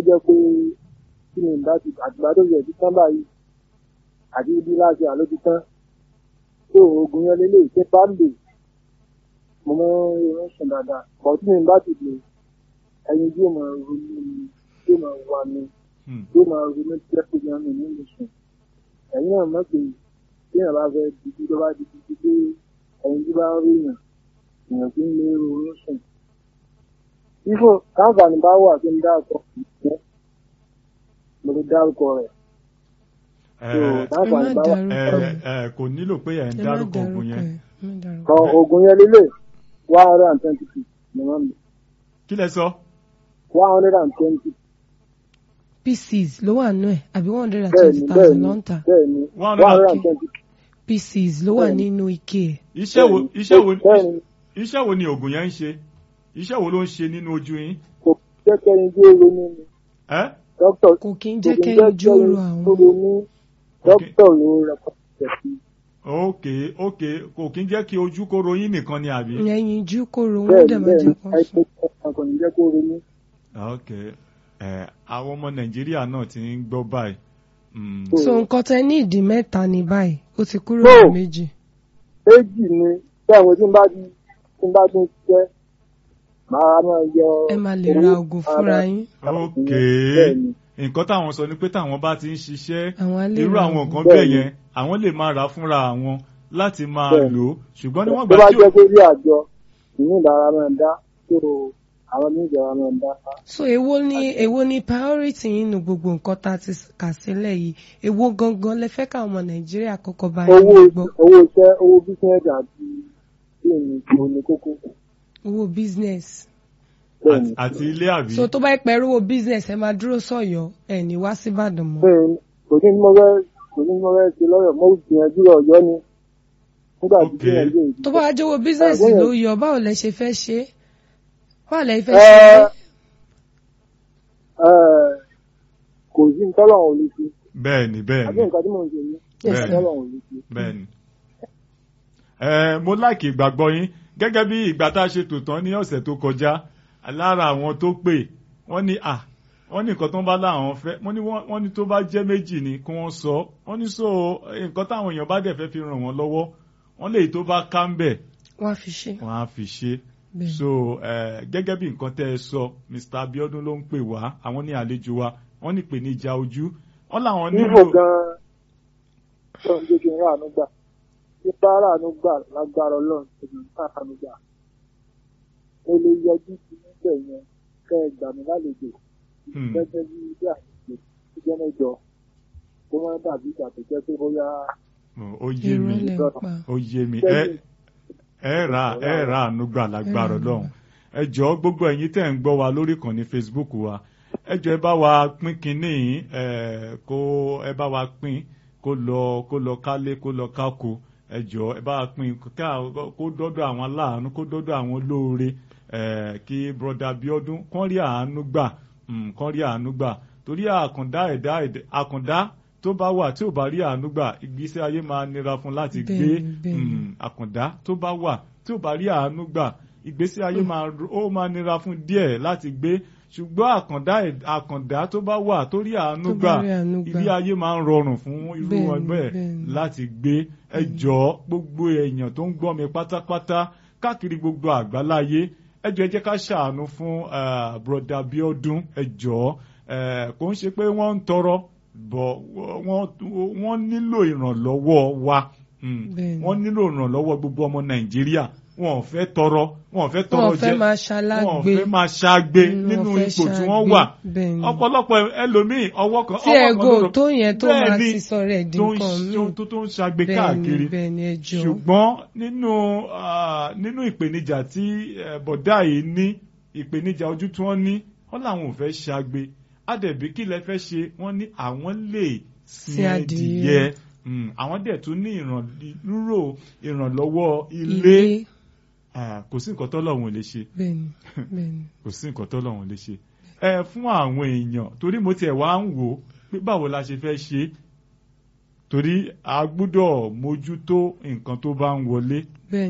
jẹ́ pé kí ni ìgbà tí àtìgbà tó yẹ ti tán báyìí àti ibi láti àló ti tán tó oògùn yẹn lélẹ̀ ṣe bá lè mo mọ irun sùn dáadáa bọ̀ tí mi bá ti lè ẹyin yóò máa ronú mi yóò máa wà mí Hmm. yóò máa ronú tí ẹ kó jẹun mi nínú sùn ẹ̀yin náà mọ̀ pé tí èèyàn bá fẹ́ dìbò tó bá di títí pé ẹyin tí bá rí èèyàn èèyàn kì í lè ronú sùn. ifo káǹfààní bá wà kí n dá ọkọ ìfẹ́ mo lè dárúkọ rẹ̀ ẹ tó káǹfààní bá wà. ẹ dárúkọ ẹ kò nílò pé ẹ ń ẹ má dárúkọ dárúkọ oògùn yẹn ẹ má dárúkọ. kan oògùn yẹn lélẹ̀ one hundred and twenty six ni wọ́n lò kí lẹ sọ one hundred and twenty pieces ló wà nù ẹ àbí one hundred and bẹ́ẹ̀ twenty ni bẹ́ẹ̀ thousand ni ló ń tà bẹ́ẹ̀ ni One one hundred hundred and and twenty pieces ló wà Bẹ́ẹ̀ ni. nínú ike ẹ. iṣẹ́ wo iṣẹ́ wo bẹ́ẹ̀ ni iṣẹ́ wo ni oògùn yẹn ń ṣe iṣẹ́ wo ló ń ṣe nínú ojú yín kò jẹ́ kẹ́rin tí ó ronú ni ẹ dókítà kò kí ń kò jẹ́ kí ń kẹ́yìn jẹ́ jóró kẹ́rin àwọn. tó ronú dókítà ló rẹpọtẹ sí ok ok kò kí ń jẹ́ kí ojú kó ròyìn nìkan ni àbí. ẹyin jú kóró wọn bẹ́ẹ̀ dẹ̀ ni máa bẹ́ẹ̀ ni jẹ́ kó sùn. àìpé kò ní jẹ́ kó ronú. ok ẹ àwọn ọmọ nàìjíríà náà ti ń gbọ́ báyìí. Mm. So- so nǹkan tẹ ní ìdí mẹ́ta ní báyìí ó ti kúrò No. ní méjì. méjì ni tí àwọn tí ń bá ti tí ń bá ti ń ṣiṣẹ́ máa máa yọ. ẹ máa lè ra oògùn fúnra yín. ok bẹ́ẹ̀ ni nǹkan táwọn sọ ni pé táwọn bá ti ń ṣiṣẹ́ àwọn á lè irú ra àwọn oògùn. nǹkan Bẹ́ẹ̀ bẹ́ẹ̀ ni. yẹn àwọn lè máa rà fúnra àwọn láti máa Bẹ́ẹ̀ ni. lò ó ṣùgbọ́n níwọ̀n tó gbà bá tí jẹ́ ò pé bí àjọ ìní ìdára máa ń dá tó àwọn oníjọba máa ń dá. so èwo ni èwo ni priority yín nu gbogbo nǹkan tá a ti kà sílẹ̀ yìí èwo gangan lẹ fẹ́ káwọn ọmọ nàìjíríà kọ́kọ́ bá yín owó gbọ́ owó iṣẹ́ owó bísíǹsì àti ìní ìṣòro ní kókó. owó business. bẹ́ẹ̀ ni àti- àti ilé àbí. so tó bá pẹ́ rówó business ẹ máa dúró sọ̀yọ́ ẹ̀ ní wá síbàdàn mọ́. bẹ́ẹ̀ ni kò ní mo fẹ́ kò ní mo fẹ́ ṣe lọ́yọ̀ mo gbìyànjú ọ̀yọ́ ni nígbà tí Ok. gbìyànjú èyí. tó bá wá jówó business Àgbẹ̀yẹ̀- ló yọ báwo lẹ ṣe fẹ́ ṣe é? báwo lẹ fẹ́ Ẹ, ṣe é? ẹ, kò sí nǹkan lọ́wọ́ ò lè ṣe bẹ́ẹ̀ ni bẹ́ẹ̀ àbí ni nǹkan tí mò ń ṣe ní Bẹ́ẹ̀ nǹkan ni. lọ́wọ́ ò lè ṣe. bẹ́ẹ̀ ni. ẹ mo láìkì ìgbàgbọ́ yín gẹ́gẹ́ bí ìgbà tá a ṣe tò tán ní ọ̀sẹ̀ tó kọjá lára àwọn tó pè wọ́n ní à wọ́n ní nǹkan tó ń bá láwọn fẹ́ wọ́n ní wọ́n wọ́n ní tó bá jẹ́ méjì ni kí wọ́n sọ wọ́n ní so nǹkan táwọn èèyàn bá dẹ̀ fẹ́ fi ràn wọ́n lọ́wọ́ wọ́n lè tó bá ká ń bẹ̀ wọ́n á fi ṣe. wọ́n á fi ṣe Bẹ́ẹ̀. so eh, gẹ́gẹ́ bí nǹkan tẹ́ ẹ sọ Mr. Abiodun ló ń pè wá àwọn ní àlejò wa wọ́n ní ìpèníjà ojú wọ́n làwọn níbo nílò gan-an tó ń jẹ́ kí n ráàánú gbà tí bá ráàánú gbà lágbára ọlọ́run tó ń ká ráàánú gbà mo lè yọjú sí níbẹ̀ yẹn kẹ́ ẹ gbà mí lálejò Hmm. gẹ́gẹ́ bí ilé àyẹ̀wò tó jẹ́ mẹ́jọ kó má dàbí ìgbà tó jẹ́ pé bóyá ó yé mi irọ́ lẹ̀ ń pa. ó yé mi ẹ ẹ ra ẹ ra àánú gbà lágbára Ọlọ́run ẹ jọ̀ọ́ gbogbo ẹ̀yin tẹ́ ń gbọ́ wa lórí ìkànnì Facebook wa ẹ jọ̀ọ́ ẹ bá wa pín kínní yìí ẹ kó ẹ bá wa pín kó lọ kó lọ kálé kó lọ kákó ẹ jọ̀ọ́ ẹ bá wa pín ká kó dọ́dọ̀ àwọn aláàánú kó dọ́dọ̀ àwọn olóore ẹ kí broda Bíọ́dún kán rí àánú gbà mm, kán rí àánú gbà torí àkàndá ẹ̀dá ẹ̀dá- àkàndá tó bá wà tí ò bá rí àánú gbà ìgbésí ayé máa nira fún láti gbé Bẹ́ẹ̀ni, bẹ́ẹ̀ni. mm, àkàndá tó bá wà tí ò bá rí àánú gbà ìgbésí ayé máa ro- ó máa nira fún díẹ̀ láti gbé ṣùgbọ́n àkàndá ẹ̀- àkàndá tó bá wà tó rí àánú Tó gbà bá rí àánú gbà. ilé ayé máa ń rọrùn fún irú Bẹ́ẹ̀ni, wọn bẹ́ẹ̀ bẹ́ẹ̀ni. láti gbé ẹ jọ̀ọ́ gbogbo èèyàn tó ń gbọ́ mi pátápátá káàkiri gbogbo àgbáláyé ẹ jọ̀ọ́ ẹ jẹ́ ká ṣàánú fún eh, broda Bíọ́dún ẹ jọ̀ọ́ eh, kò ń ṣe pé wọ́n ń tọrọ bọ̀ wọ́n wọ́n nílò ìrànlọ́wọ́ wa Mm. Bẹ́ẹ̀ni. wọ́n nílò ìrànlọ́wọ́ gbogbo ọmọ Nàìjíríà wọn ò fẹ́ tọrọ wọn ò fẹ́ tọrọ wọn ò jẹ fẹ́ máa wọn ò ṣalágbé. fẹ́ máa ṣagbe Mm, nínú wọn fẹ́ ipò tí wọ́n ṣagbe. wà Bẹ́ẹ̀ni. ọ̀pọ̀lọpọ̀ ẹlòmíì ọwọ́ kan tí ọwọ́ kan ẹgò ló- tó yẹn tó máa Bẹ́ẹ̀ni, ti sọ̀rọ̀ ẹ̀ di tó ń nǹkan ṣe- míì. tó tó ń ṣagbe Bẹ́ẹ̀ni, káàkiri bẹ́ẹ̀ni ẹ jọ̀ọ́. ṣùgbọ́n nínú ah, nínú ìpèníjà tí eh, bọ̀dá yìí ní ìpèníjà ojú tí wọ́n ní wọ́n làwọn ò fẹ́ ṣagbe àdẹ̀bí kí lẹ fẹ́ ṣe wọ́n ní àwọn lè sin Sin adìyẹ. ẹdìyẹ Mm, àwọn dẹ̀ tún ní ìrànlúrò ìrànlọ́wọ́ ilé ilé Ah, kò sí nǹkan tọ́lọ́run ò lè ṣe bẹ́ẹ̀ni bẹ́ẹ̀ni. kò sí nǹkan tọ́lọ́run lè ṣe ẹ fún àwọn èèyàn torí mo tiẹ̀ wá ń wò ó pé báwo la ṣe fẹ́ ṣe é torí a gbúdọ̀ mójútó nǹkan tó bá ń wọlé bẹ́ẹ̀ni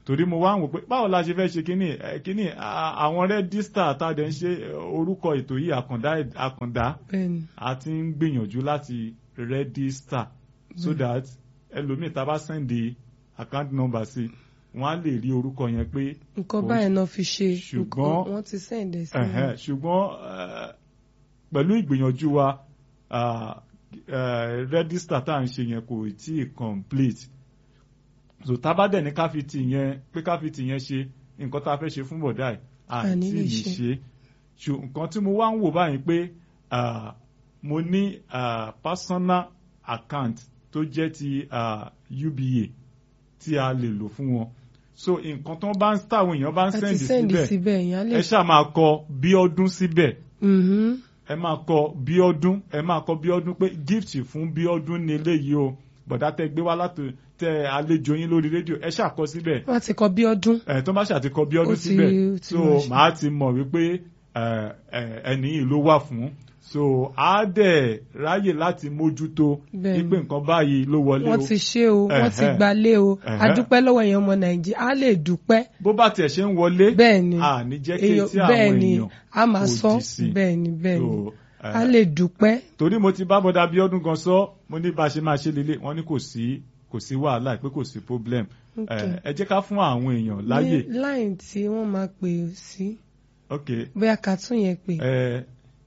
torí mo wá ń wò pé báwo la ṣe fẹ́ ṣe kínní ẹ, kínní à- àwọn rẹ́dísítà tá a dẹ̀ ń ṣe ẹ, orúkọ ètò yìí àkàndá àkàndá bẹ́ẹ̀ni a ti ń gbìyànjú láti rẹ́dísítà so that ẹlòmíì tá a bá sẹ́ndì account number sí wọ́n á lè rí orúkọ yẹn pé nǹkan kò- báyìí náà fi ṣe ṣùgbọ́n- nǹkan wọ́n ti sẹ́ǹdẹ̀ sí ẹ̀hẹ́n, ṣùgbọ́n eh, pẹ̀lú ìgbìyànjú wa ah, eh, rẹ́dísítà tá à ń ṣe yẹn kò tí ì complete so tá a bá dẹ̀ ní káfíìtì yẹn pé káfíìtì yẹn ṣe nǹkan tá a fẹ́ ṣe fún bọ̀dá ẹ̀ À ní àti lè lè ṣe. ṣe ṣù nǹkan tí mo wá ń wò báyìí pé ah, mo ní ah, personal account tó jẹ́ ti ah, UBA tí a lè lò fún wọn so nǹkan tó bá ń táwọn èèyàn bá ń a ti sẹ́ndì sẹ́ǹdì síbẹ̀ síbẹ̀ yẹn á lè ẹ ṣáà máa kọ bí ọdún síbẹ̀ Mhm. ẹ máa kọ bí ọdún ẹ máa kọ bí ọdún pé gift fún bí ọdún ní eléyìí o bọ̀dá tẹ gbé wá látò tẹ àlejò yín lórí rédíò ẹ ṣàkọ síbẹ̀ wọ́n ti kọ bí ọdún ẹ tó bá ṣàtikọ bí Ó ọdún ti- síbẹ̀ ó ti so máa ṣe. màá ti mọ̀ wípé ẹ, ẹ, ẹni yìí ló wà fún so á dẹ̀ ráyè láti mójútó Bẹ́ẹ̀ni. wípé nǹkan báyìí ló wọlé wọ́n o ti ṣe o wọ́n ti Ẹ̀hẹ́. gbalé o Ẹ̀hẹ́. a dúpẹ́ lọ́wọ́ èèyàn ọmọ nàìjíríà a lè dúpẹ́ bó bá tiẹ̀ ṣe ń wọlé bẹ́ẹ̀ ni à ní jẹ́ kí èèyàn etí àwọn bẹ́ẹ̀ ni èèyàn a máa kò sọ dì sí. bẹ́ẹ̀ ni bẹ́ẹ̀ ni So, ẹ, a lè dúpẹ́ torí mo ti bá bọ́dà bí ọdún gan sọ mo ní bá a ṣe máa ṣe lélẹ̀ wọ́n ní kò sí kò sí wàhálà pé kò sí problem Ok. ẹ ẹ jẹ́ ká fún àwọn èèyàn láyè ní láì tí wọ́n máa pè sí ok bóyá ká tún yẹn pè ẹ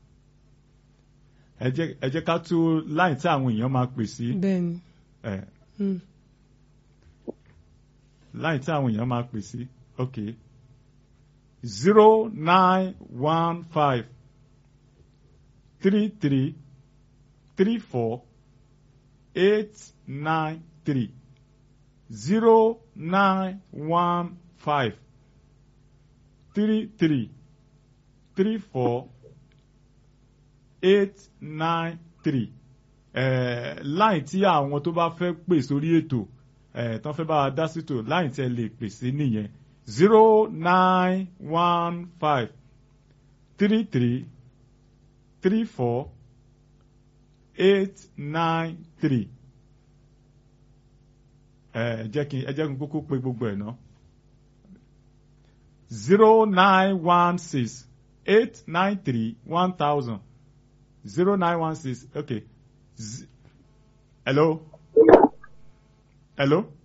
ẹ jẹ́ ẹ jẹ́ ká tú láì tí àwọn èèyàn máa pè sí bẹ́ẹ̀ ni ẹ Mm. láì tí àwọn èèyàn máa pè sí ok zero nine one five three three three four eight nine three zero nine one five three three three four eight nine three eh, láì tí àwọn tó bá fẹ́ pè sórí ètò eh, tó fẹ́ bá wa dá sítò láì tí ẹ lè pè sí nìyẹn zero nine one five three three three four eight nine three ẹ jẹ́ kí ẹ jẹ́ kí n kúkú pé gbogbo ẹ̀ ná zero nine one six eight nine three one thousand zero nine one six okay Z hello hello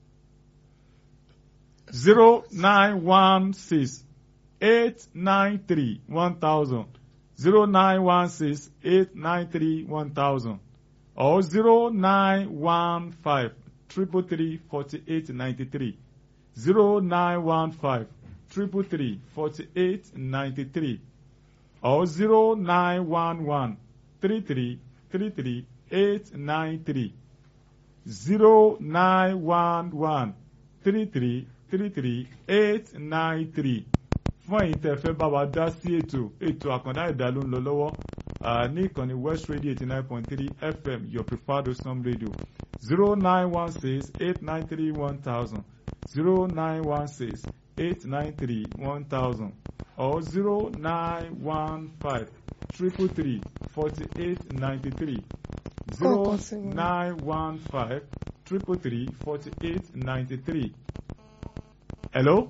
zero nine one six eight nine three one thousand zero nine one six eight nine three one thousand or zero nine one five triple three forty eight ninety three zero nine one five triple three forty eight ninety three or zero nine one one three three three three eight nine three zero nine one one three three three three eight nine three fún ẹ̀yin tẹ́ fẹ́ bá wa dá sí ètò ètò àkàndá ẹ̀dá ló ń lọ lọ́wọ́ ah, ní ìkànnì west radio eighty nine point three fm your preferred osam radio zero nine one six eight nine three one thousand zero nine one six eight nine three one thousand or zero nine one five triple three forty eight ninety three zero Kọ̀ọ̀kan sí wọn. nine one five triple three forty eight ninety three. Hello?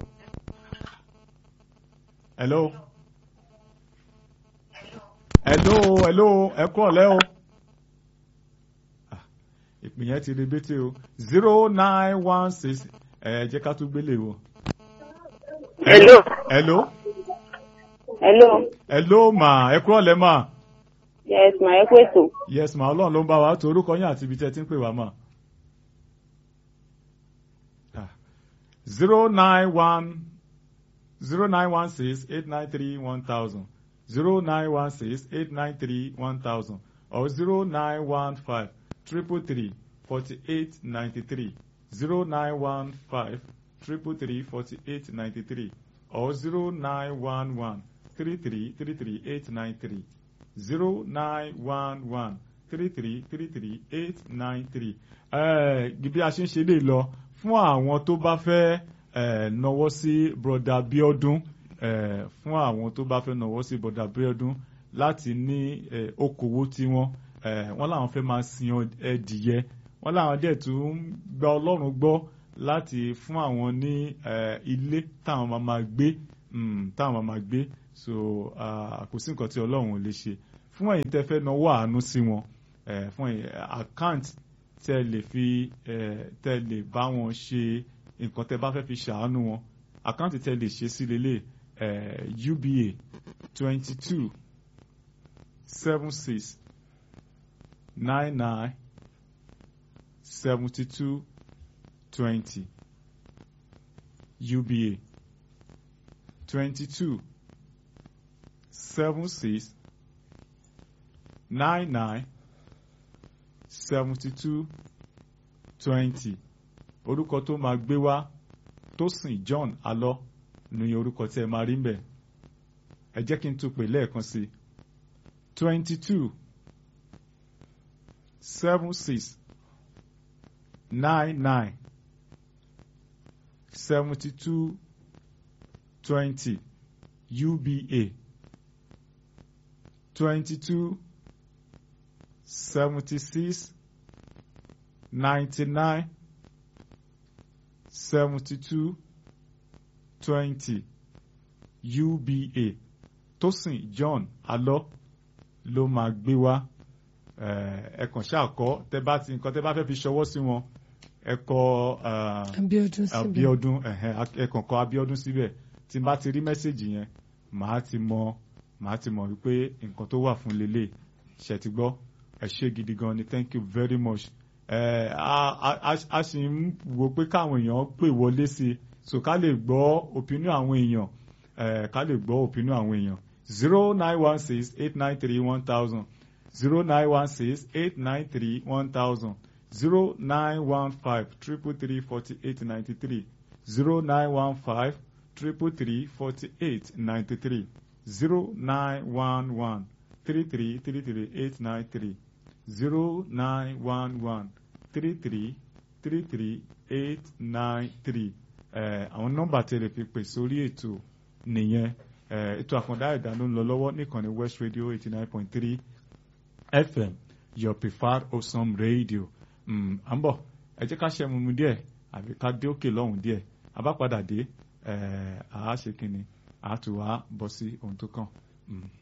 Hello? Hello, hello, ẹ kú ọ̀lẹ́ o. Ah, Ìpín yẹn ti rebété o. zero nine one six ẹ jẹ́ ká tún gbélé o. Hello. Hello? Hello. Hello ma, ẹ kú ọ̀lẹ́ ma. Yes, ma ẹ kú ètò. Yes ma, ọlọ́run ló ń bá wa tó orúkọ yín àti ibi tẹ́ ti ń pè wá ma. zero nine one zero nine one six eight nine three one thousand zero nine one six eight nine three one thousand or zero nine one five triple three forty eight ninety three zero nine one five triple three forty eight ninety three or zero nine one one three three three three eight nine three zero nine one one three three three three eight nine three. bí a ṣe ń ṣe lè lọ fún àwọn tó bá fẹ́ eh, nawọ́ sí broda Bíọ́dún eh, fún àwọn tó bá fẹ́ nawọ́ sí broda Bíọ́dún láti ní eh, okòwò tiwọn eh, wọ́n làwọn fẹ́ máa sin ọ- ẹdìyẹ wọ́n làwọn dẹ̀ tún ń gba Ọlọ́run gbọ́ láti fún àwọn ní eh, ilé táwọn máa máa gbé mm, táwọn máa máa gbé so ah, kò sí nǹkan tí ọlọ́run ò lè ṣe fún ẹ̀yin tẹ́ fẹ́ náwó àánú sí wọn eh, fún ẹ̀yin account tẹ́ lè fi eh, tẹ́ lè bá wọn ṣe nǹkan tẹ́ bá fẹ́ fi ṣàánú wọn account tẹ́ lè ṣe sí lélẹ̀ eh, UBA twenty two seven six nine nine seventy two twenty UBA twenty two seven six nine nine seventy two twenty orúkọ tó máa gbé wá Tósìn John Alọ ní orúkọ tí ẹ máa rí ń bẹ̀ ẹ jẹ́ kí n tún pè lẹ́ẹ̀kan sí twenty two seven six nine nine seventy two twenty UBA twenty two seventy six ninety nine seventy two twenty UBA Tósìn John Alọ ló máa gbé wá ẹ kàn ṣàkọ tẹ bá ti nǹkan tẹ bá fẹ́ fi ṣọwọ́ sí wọn ẹ kọ Abíọ́dún síbẹ̀ Abíọ́dún ẹ kàn kọ Abíọ́dún síbẹ̀ tí n bá ti rí mẹ́sẹ̀gì yẹn màá ti mọ màá ti mọ̀ wípé nǹkan tó wà fún lélẹ̀ ṣe ti gbọ́ ẹ ṣé gidi gan ni thank you very much ẹ a sì ń wo pé káwọn èèyàn pè wọlé sí i so ká lè gbọ́ opinion àwọn èèyàn ẹ ká lè gbọ́ opinion àwọn èèyàn zero nine one six eight nine three one thousand zero nine one six eight nine three one thousand zero nine one five triple three forty eight ninety three zero nine one five triple three forty eight ninety three zero nine one one three three three three eight nine three zero nine one one three three three three eight nine three àwọn nọ́mbà tẹ́lẹ̀ fi pè sórí ètò nìyẹn ètò àkàndá ẹ̀dá ló ń lọ lọ́wọ́ níkànnì West Radio eighty nine point three FM your preferred awesome radio à ń bọ̀ ẹ jẹ́ ká ṣe mímu díẹ̀ àbí ká dé òkè lọ́hùn díẹ̀ a bá padà dé àá ṣe kínni àá tù wá bọ́ sí ohun tó kàn.